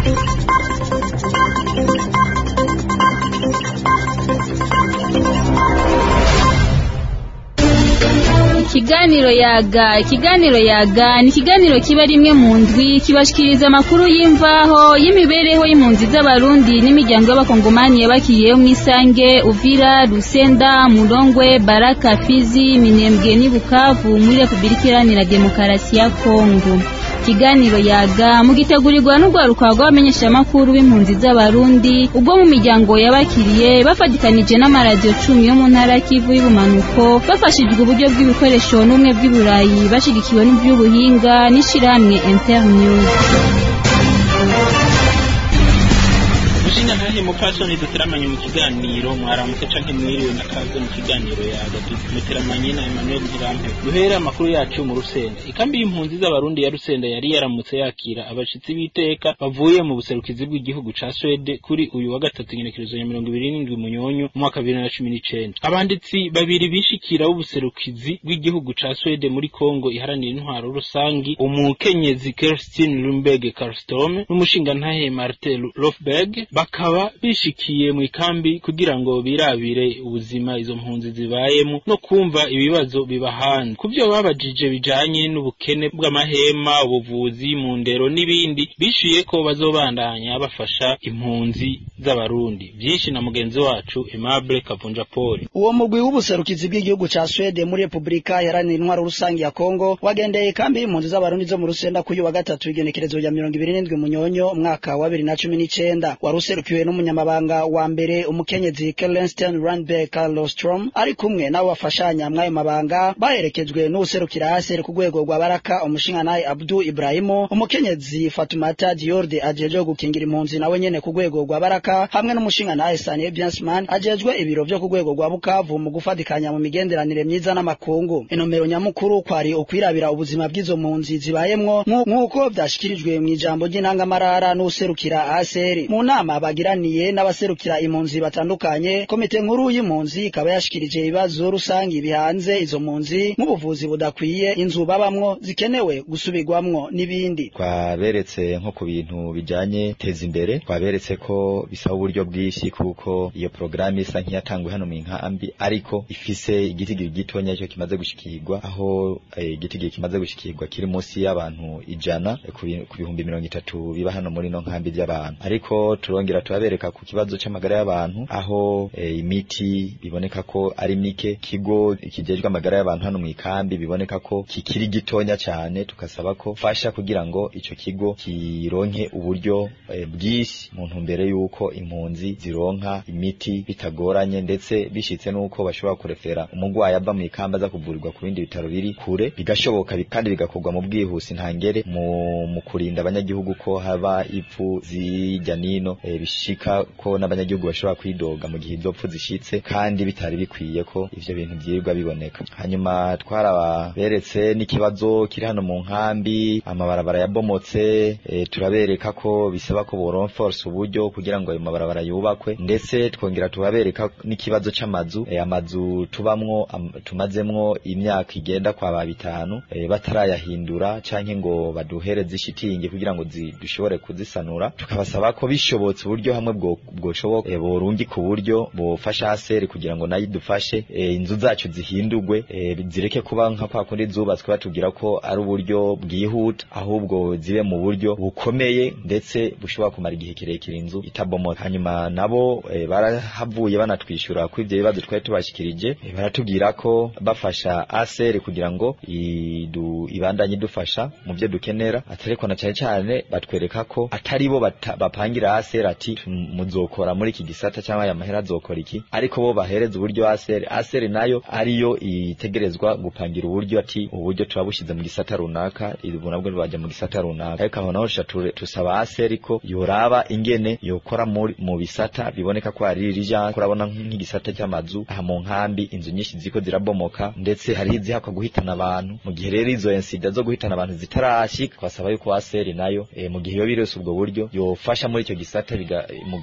ikiganiro yaga ikiganiro yaga ni ikiganiro kiba rimwe mu ndwi kibashikiriza amakuru y'imvaho y'imibereho y'impunzi z'abarundi n'imiryango y'abakongomani yabakiriyeho mu isange uvira rusenda murongwe baraka fizi minembwe n'i bukavu muri repubulika iharanira demokarasi ya kongo ikiganiro yaga mugitegurirwa n'urwaruka rw'abamenyeshamakuru b'impunzi z'abarundi ubwo mu miryango yabakiriye bafatikanije n'amaradiyo cumi yo mu ntara kivu y'ubumanuko bafashijwe uburyo bw'ibikoresho n'ubumwe bw'iburayi bashigikiwe n'iby'ubuhinga n'ishirahamwe internews Mushinga ntahe mupfasoni duteramanye mu kiganiro mwaramutse canke mwiriwe nakaze mu kiganiro yaga duteramanye na Emmanuel Ntirampe duhera amakuru yacu mu Rusenda ikambi y'impunzi z'abarundi ya Rusenda yari yaramutse yakira abashitsi b'iteka bavuye mu buserukizi bw'igihugu ca Swede kuri uyu wa gatatu igenekerezo ya mirongo ibiri n'indwi munyonyo mu mwaka bibiri na cumi n'icenda abanditsi babiri bishikira b'ubuserukizi bw'igihugu ca Swede muri Kongo iharanira intwaro rusangi umukenyezi Kerstin Lundberg Karlström n'umushinga ntahe Martin Lofberg bakaba bishikiye mu ikambi kugira ngo birabire ubuzima izo mpunzi zibayemo no kumva ibibazo bibahana ku byo babajije bijanye n'ubukene bw'amahema ubuvuzi mu ndero n'ibindi bishuye ko bazobandanya bafasha impunzi z'abarundi byinshi na mugenzi wacu Aimable Kavunja Paul uwo mugwi w'ubuserukizi bw'igihugu ca Swede muri Republika iharanira intwaro rusangi ya Kongo wagendeye ikambi y'impunzi z'abarundi zo mu Rusenda kuri wa gatatu igenekerezo ya mirongo ibiri n'indwi munyonyo umwaka wa bibiri na cumi n'icenda waruserukiwe n'umunyamabanga wa mbere umukenyezi Kellenstein Randberg Carlostrom ari kumwe n'abo bafashanya mw'ayo mabanga baherekejwe n'uwuserukira haseri ku rwego rwa Baraka umushingantahe Abdu Ibrahimu umukenyezi Fatumata Diorde ajejwe gukingira impunzi nawe nyene ku rwego rwa Baraka hamwe n'umushingantahe Sanie Biansman ajejwe ibiro vyo ku rwego rwa Bukavu mu gufatikanya mu migenderanire myiza n'amakungu inomero nyamukuru kwari ukwirabira ubuzima bw'izo mpunzi zibayemwo nk'uko vyashikirijwe mw'ijambo ry'intangamarara n'uwuserukira haseri mu nama bagiraniye n'abaserukira impunzi batandukanye komite nkuru y'impunzi ikaba yashikirije ibibazo rusangi bihanze izo mpunzi nk'ubuvuzi budakwiye inzu babamwo zikenewe gusubirwamwo n'ibindi twaberetse nko ku bintu bijanye teza imbere twaberetse ko bisaba uburyo bwinshi kuko iyo porogaramu isa nk'iyatanguwe hano mu nkambi ariko ifise igitigiri gitonya cyo kimaze gushikirwa aho igitigiri kimaze gushikirwa kiri munsi y'abantu ijana ku bihumbi mirongo itatu biba hano muri no nkambi by'abantu ariko turongera turabereka ku kibazo c'amagara y'abantu aho e, imiti biboneka ko ari mike kigo kijejwe amagara y'abantu hano mu ikambi biboneka ko kikiri gitonya cyane tukasaba ko fasha kugira ngo ico kigo kironke uburyo e, bwinshi mu ntumbere yuko impunzi zironka imiti bitagoranye ndetse bishitse nuko bashobora kurefera umugwayi ava mu ikambi aza kuvurirwa ku bindi bitaro biri kure bigashoboka kandi bigakorwa mu bwihusi ntangere mu, mu kurinda abanyagihugu ko haba ipfu zijya nino e, bishika ko n'abanyagihugu bashobora kwidoga mu gihe izopfu zishitse kandi bitari bikwiye ko ivyo bintu vyirirwa biboneka hanyuma twaraberetse n'ikibazo kiri hano mu nkambi amabarabara yabomotse e, turabereka ko bisaba ko boronforce uburyo kugira ngo ayo mabarabara yubakwe ndetse twongera tubabereka n'ikibazo c'amazu e, amazu tubamwo am, tumazemwo imyaka igenda kwa ba bitanu e, batarayahindura canke ngo baduhereze ishitingi kugira ngo dushobore kuzisanura tukabasaba ko bishobotse uburyo hamwe bwo bwoshoboka e, borungi ku buryo bofasha haseri kugira ngo nayo idufashe e, inzu zacu zihindurwe e, zireke kuba nka kwa kundi zubatswe batubwira ko ari uburyo bwihuta ahubwo zibe mu buryo bukomeye ndetse bushobora kumara igihe kirekire inzu itabomoka hanyuma nabo e, barahavuye banatwishyura ko ivyo bibazo twari tubashikirije e, baratubwira ko bafasha aseri kugira ngo idu, ibandanye idufasha mu byo dukenera atariko na cyane cyane batwereka ko atari bo bapangira aseri ati muzokora muri iki gisata cyangwa aya mahera azokora iki ariko bo bahereza uburyo aseri aseri nayo ariyo itegerezwa gupangira uburyo ati uburyo turabushize mu gisata runaka ibu nabwo bajya mu gisata runaka ariko aho naho tusaba aseri ko yoraba ingene yokora mu bisata biboneka ko ari rija kurabona nk'igisata cy'amazu aha mu nkambi inzu nyinshi ziko zirabomoka ndetse hari izihakwa guhitana abantu mu gihe rero izo insida zo guhitana abantu zitarashika twasaba yuko aseri nayo e, mu gihe yo birose ubwo buryo yofasha muri icyo gisata biga mu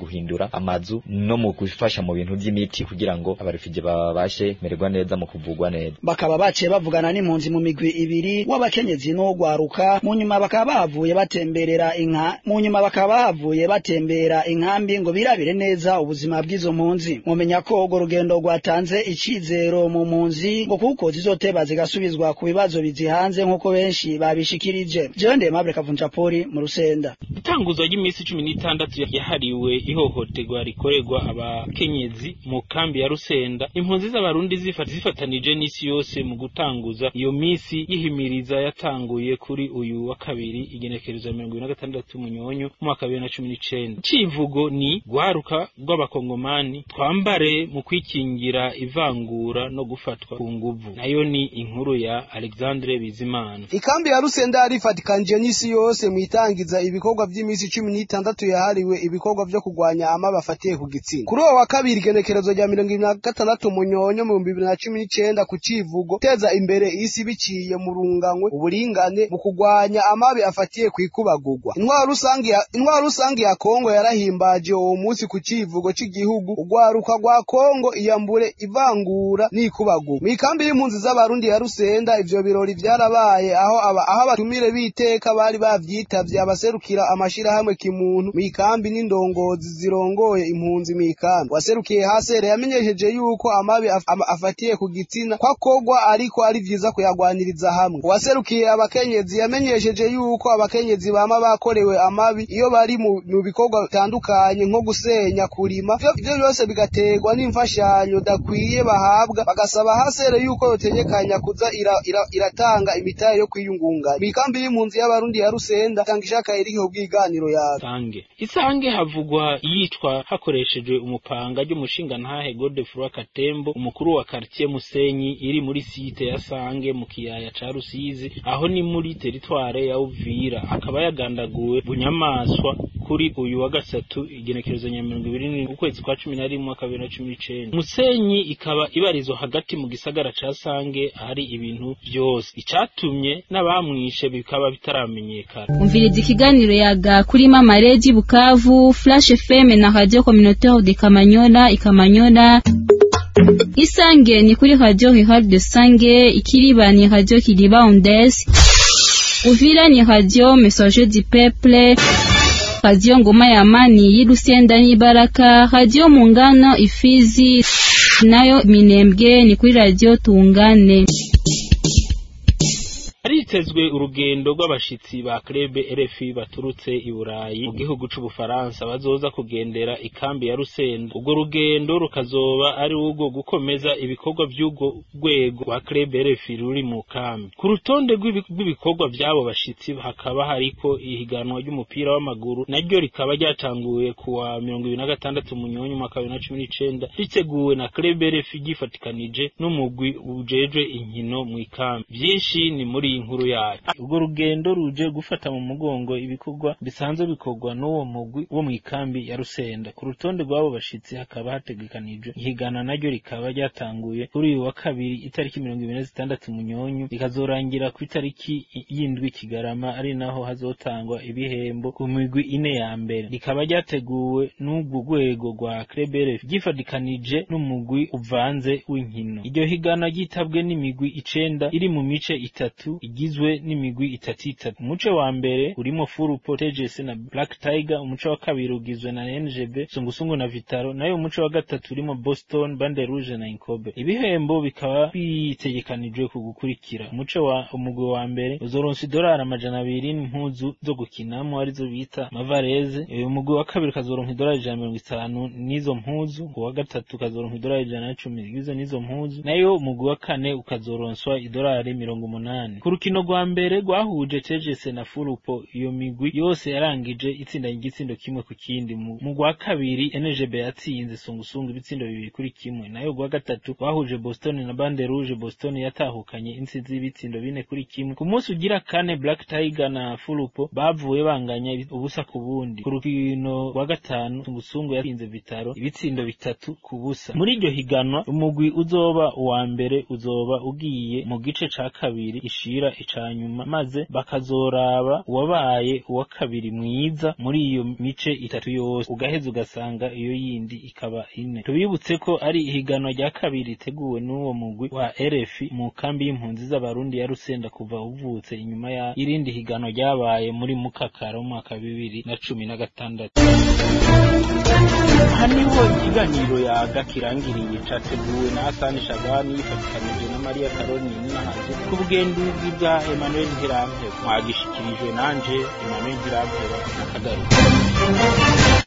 guhindura amazu no mu gufasha mu bintu by'imiti kugira ngo abarefugee babashe mererwa neza mu kuvugwa neza bakaba baciye bavugana n'impunzi mu migwi ibiri w'abakenyezi n'ugwaruka mu nyuma bakaba bahavuye batemberera inka mu nyuma bakaba bahavuye batembera inkambi ngo birabire neza ubuzima bw'izo mpunzi mumenya ko urwo rugendo rwatanze icizero mu mpunzi ngo kuko zizoteba zigasubizwa ku bibazo bizihanze nk'uko benshi babishikirije jewe ndemable kavunja poli mu rusenda itanguzwa ry'iminsi cumi n'itandatu yahariwe ihohoterwa rikorerwa abakenyezi mu kambi ya rusenda impunzi z'abarundi zifata zifatanije n'isi yose mu gutanguza iyo minsi yihimiriza yatanguye kuri uyu wa kabiri igenekerezo ya mirongo ibiri na gatandatu munyonyo mu mwaka wa bibiri na cumi n'icenda icivugo ni gwaruka rw'abakongomani twambare mu kwikingira ivangura no gufatwa ku nguvu nayo ni inkuru ya alexandre bizimana ikambi ya rusenda yarifatikanije n'isi yose mu itangiza ibikorwa by'iminsi cumi n'itandatu yahariwe ibikorwa vyo kurwanya ama bafatiye ku gitsina kuri uwo wa kabiri igenekerezo rya mirongo ibiri na gatandatu munyonyo mu bihumbi bibiri na cumi n'icenda ku civugo guteza imbere isi biciye mu runganywe uburingane mu kurwanya amabi afatiye ku ikubagurwa intwaro rusange ya intwaro rusange ya kongo yarahimbaje uwo munsi ku civugo c'igihugu urwaruka rwa kongo iyambure ivangura n'ikubagurwa mu ikambi y'impunzi z'abarundi ya rusenda ivyo birori vyarabaye aho aba aho abatumire b'iteka bari bavyitavye abaserukira amashirahamwe kimuntu mu ikambi n'indongozi zirongoye impunzi mu ikambi waserukiye hasere yamenyesheje yuko amabi af ama afatiye ku gitsina kwakogwa ariko ari vyiza kuyagwaniriza hamwe uwaserukiye abakenyezi yamenyesheje yuko abakenyezi bama bakorewe amabi iyo bari mu, mu bikorwa bitandukanye nko gusenya kurima ivyo byose bigaterwa n'imfashanyo dakwiye bahabwa bagasaba hasere yuko yotegekanya kuza ira, ira, iratanga imitahe yo kwiyungunganya mikambi y'impunzi y'abarundi ya rusenda tanga ishaka iriho bw'iganiro yawe isange isange havugwa iyicwa hakoreshejwe umupanga ry'umushinga ntahe Godefroy Katembo umukuru wa quartier Musenyi iri muri site ya Sange mu kiyaya ca Rusizi aho ni muri teritware ya Uvira akaba yagandaguwe bunyamaswa kuri uyu wa gatatu igenekerezo nya mirongo ibiri n'indwi ukwezi kwa cumi na rimwe mwaka bibiri na cumi n'icenda Musenyi ikaba ibarizwa hagati mu gisagara ca Sange ahari ibintu vyose icatumye n'abamwishe bikaba bitaramenyekana umviriza ikiganiro yaga kuri mama Regi Bukavu Flash FM na Radio Communautaire de Kamanyola Ikamanyola Isange ni kuri Radio Rural de Sange Ikiriba ni Radio Kiriba Ondes Uvira ni Radio Messager du Peuple Radio Ngoma ya Amani y'Irusenda n'Ibaraka Radio Mungano Ifizi nayo Minembwe ni kuri Radio Tungane haritezwe urugendo rw'abashitsi ba Club RFI baturutse i Burayi mu gihugu c'Ubufaransa bazoza kugendera ikambi ya Rusenda urwo rugendo rukazoba ari urwo gukomeza ibikorwa vy'urwo rwego rwa Club RFI ruri mu kambi ku rutonde rw'ibikorwa vy'abo bashitsi hakaba hariko ihiganwa ry'umupira w'amaguru naryo rikaba ryatanguye kuwa mirongo ibiri na gatandatu munyonyi umwaka wa bibiri na cumi n'icenda riteguwe na Club RFI ryifatikanije n'umugwi ujejwe inkino mu ikambi vyinshi ni muri iyi nkuru yayo urwo rugendo ruje gufata mu mugongo ibikorwa bisanzwe bikorwa n'uwo mugwi wo mu ikambi ya Rusenda ku rutonde rw'abo bashitsi hakaba hategekanijwe ihigana naryo rikaba ryatanguye kuri uyu wa kabiri itariki mirongo ibiri na zitandatu munyonyu rikazorangira ku itariki y'indwi kigarama ari naho hazotangwa ibihembo ku migwi ine ya mbere rikaba ryateguwe n'urwo rwego rwa Krebere ryifadikanije n'umugwi uvanze w'inkino iryo higana ryitabwe n'imigwi icenda iri mu mice itatu igizwe n'imigwi itatu itatu umuce wa mbere urimo Furupo TGS na Black Tiger umuce wa kabiri ugizwe na NGB Sungusungu na Vitaro nayo umuce wa gatatu urimo Boston Bande Rouge na Inkobe ibihembo bikaba bitegekanijwe ku gukurikira umuce wa umugwi wa mbere uzoronsa idolari amajana abiri n'impuzu zo gukinamo arizo bita mavareze uyu mugwi wa kabiri ukazoronka idolari ijana mirongo itanu n'izo mpuzu uwa gatatu ukazoronka idolari ijana na cumi zigizwe n'izo mpuzu nayo umugwi wa kane ukazoronswa idolari mirongo umunani ku rukino rwa mbere rwahuje tegese na furupo iyo migwi yose yarangije itsinda igitsindo kimwe ku kindi mu rwa kabiri NGB yatsinze sungusungu ibitsindo bibiri kuri kimwe nayo rwa gatatu rwahuje Boston na Bande Rouge Boston yatahukanye intsinzi y'ibitsindo bine kuri kimwe ku munsi ugira kane Black Tiger na furupo bavuye banganya ubusa ku bundi ku rukino rwa gatanu sungusungu yatsinze Vitaro ibitsindo bitatu ku busa muri iryo higanwa umugwi uzoba uwa mbere uzoba ugiye mu gice ca kabiri ishira ica ca nyuma maze bakazoraba uwabaye uwa kabiri mwiza muri iyo mice itatu yose ugaheza ugasanga iyo yindi ikaba ine tubibutse ko ari ihiganwa rya kabiri riteguwe n'uwo mugwi wa RFI mu kambi y'impunzi z'abarundi ya Rusenda kuva uvutse inyuma ya irindi higanwa ryabaye muri Mukakara mu mwaka bibiri na cumi na gatandatu aha niho ikiganiro yaga kirangiriye categuwe na Hasani Shabani yifatikanije na Maria Karoni Ninahaje ku bugenduzi bwa Emmanuel Ntirampe mwagishikirijwe nanje Emmanuel Ntirampe na Kagaruka